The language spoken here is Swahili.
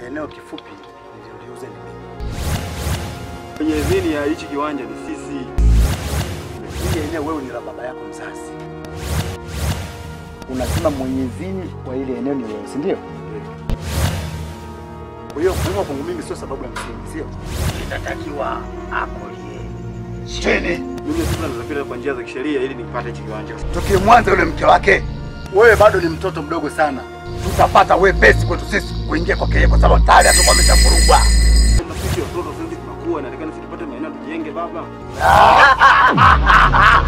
eneo kifupi niliuliuze ni mimi. Kwenye idhini ya hichi kiwanja ni sisi. Hili eneo wewe ni la baba yako mzazi. Unasema mwenye idhini kwa ile eneo ni wewe, si ndio? Kwa hiyo kuumwa kwangu mimi sio sababu ya msingi, sio? Inatakiwa akolie chini. Mimi sasa ninapita kwa njia za kisheria ili nipate hichi kiwanja. Tokee Mwanza yule mke wake, wewe bado ni mtoto mdogo sana. Tutapata wepesi kwetu sisi kuingia kwake yeye, kwa sababu tayari atakuwa ameshafurugwa. Kama sisi watoto sisi tunakuwa inatakana sisi tupate maeneo tujenge baba.